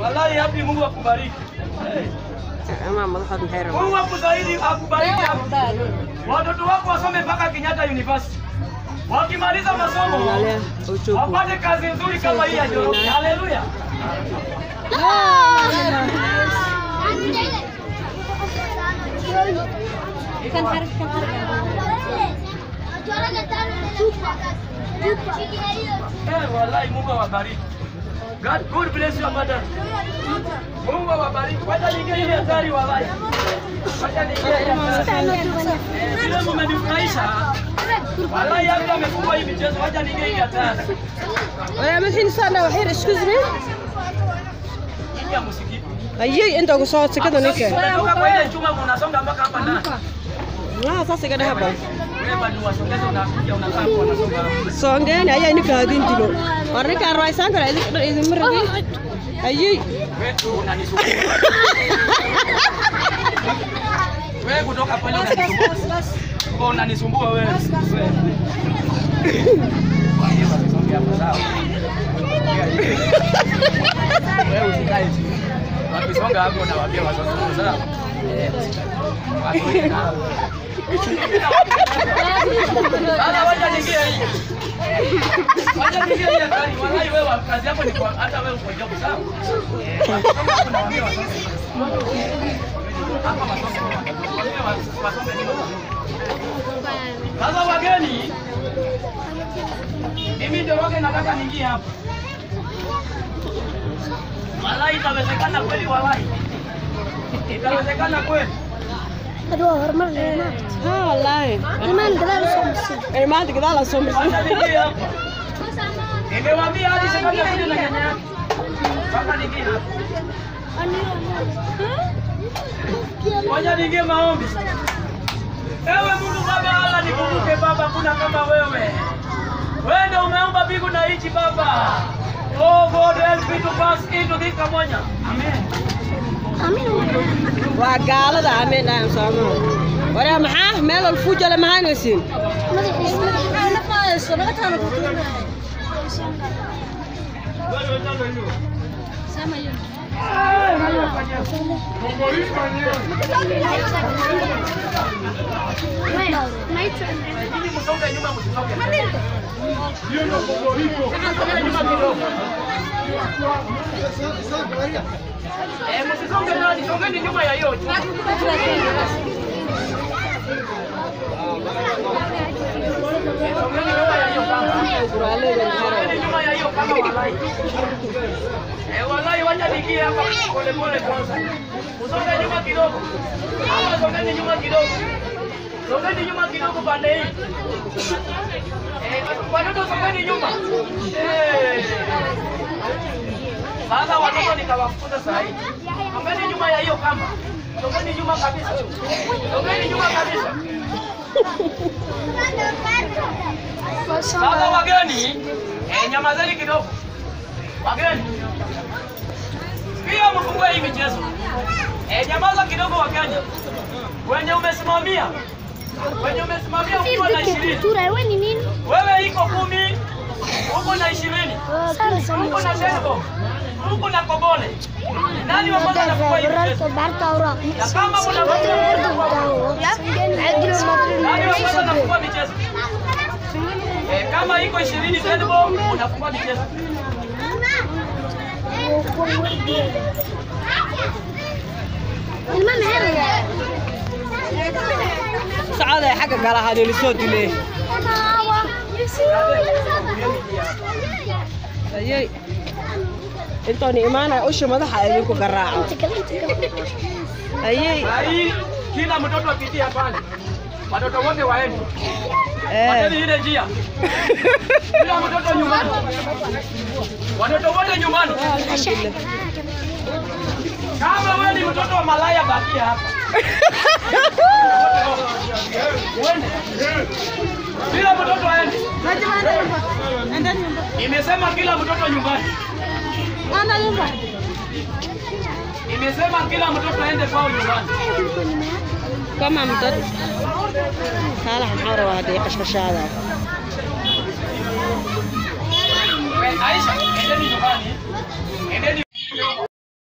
Wallahi hapi Mungu akubariki. ama madaxood maxay rabaan Mungu akuzaidi akubariki hapo. Watoto wako wasome mpaka Kenyatta University. Wakimaliza masomo angalia uchuku wapate kazi nzuri kama hii ya Njoroge. Haleluya. Eh, wallahi Mungu awabariki. God, God bless your mother. Mungu awabariki. Wacha niingie ile hatari wallahi. Wacha niingie ile hatari. Eh, Vile mmenifurahisha. Wallahi hata amefungwa hii michezo. Wacha niingie ile hatari. waya madaxiin sana waxyar excuse me Ingia muziki. ayay inta ugu soo sekada ninka Unatoka kwa ile chuma unasonga mpaka hapa ndani. ah saas iga dhaha bal Wewe bado wasongeze unakuja unakaa hapo unasonga. hapo. soongeeni ayaa ninka hadin dilo war ninkaan raysaan kara idinma rabi ayay Wewe unanisumbua. Wewe kutoka pale unanisumbua. Kwa unanisumbua wewe. Wewe. Kwa hiyo wasonge hapo sawa. Wewe usikae chini. Wakisonga hapo na waambia wasonge sawa. Eh. Watu wengi na- Sasa wacha niingie hii. Wacha niingie hii hatari. Wallahi wewe kazi yako ni kwa hata wewe uko job sawa. Eh, wakisonga kuna waambia wasonge. Hapa wasonge. Waambie wasonge ni sasa wageni, mimi Njoroge nataka niingie hapa. Walai, itawezekana kweli? Walai, itawezekana kweli? ha wallaahi ay maanta gadaal aa soo marsan Wacha niingie hapa. Nimewaambia hadi shetani akuje na nyanya yake. Mpaka niingie hapa. Ngoja niingie maombi. Ewe Mungu Baba, Allah nikumbuke Baba, kuna kama wewe. Wewe ndio umeumba mbingu na nchi Baba. Oh God, help me to pass into this Kamonya. Amen. waa gaalada ameen dhahan sooma waraa maxaa meel wal fuujale mahaynaysiin Lakini msonge nyuma, msisonge mbele. Msonge nyuma kidogo. Eh, msisonge ndani, songeni nyuma ya hiyo. Songeni nyuma ya hiyo kamba. Songeni nyuma ya hiyo kamba walai. Eh, walai wacha niingie hapa pole pole kwanza. Usonge nyuma kidogo. Hapa songeni nyuma kidogo. Songeni nyuma kidogo pande hii. Eh, watoto songeni nyuma. Eh. Sasa watoto nikawafukuza saa hii. Songeni nyuma ya hiyo kamba. Songeni nyuma kabisa. Songeni nyuma kabisa. Sasa wageni, eh, nyamazeni kidogo. Wageni. Pia mfungue hii michezo. Eh, nyamaza kidogo Wakenya. Wenye umesimamia. Wenye umesimamia uko na ishirini. Wewe iko kumi. Uko na ishirini. Uko na Shengo. Uko na Kobole. Nani wa kwanza anafungua hii michezo? Na kama mna nani wa kwanza anafungua michezo? Eh, kama iko ishirini Zenbo unafungua michezo. socod ay xagga gala ahaa la soo dilay ayay intooni imaanaya usha madaxa idinku garaaco ayay Saa hii kila mtoto apitie pale. Watoto wote waende. eh Wacheni ile njia. Kila mtoto nyumbani. Watoto wote nyumbani. Kama wewe ni mtoto wa malaya bakia hapa. Uende. Kila mtoto aende. Nimesema kila mtoto nyumbani. Nimesema kila mtoto aende kwao nyumbani. kama mdad saalax maxaa rabaa haddii qashqashaada We, Aisha, endeni nyumbani. Endeni